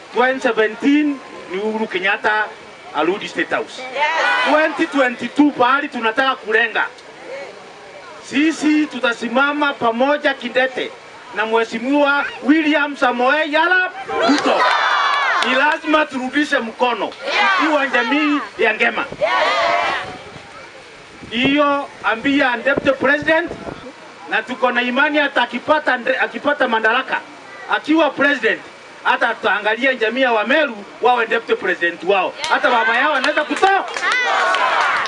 2017 ni Uhuru Kenyatta arudi State House. 2022 pahali tunataka kulenga, sisi tutasimama pamoja kidete na Mheshimiwa William Samoei Arap Ruto. Ni lazima turudishe mkono ikiwa jamii ya Ngema hiyo, ambia deputy president, na tuko na imani hata akipata, nde- akipata madaraka akiwa president hata tutaangalia jamii ya Wameru wawe deputy president wao, hata baba yao anaweza kutoa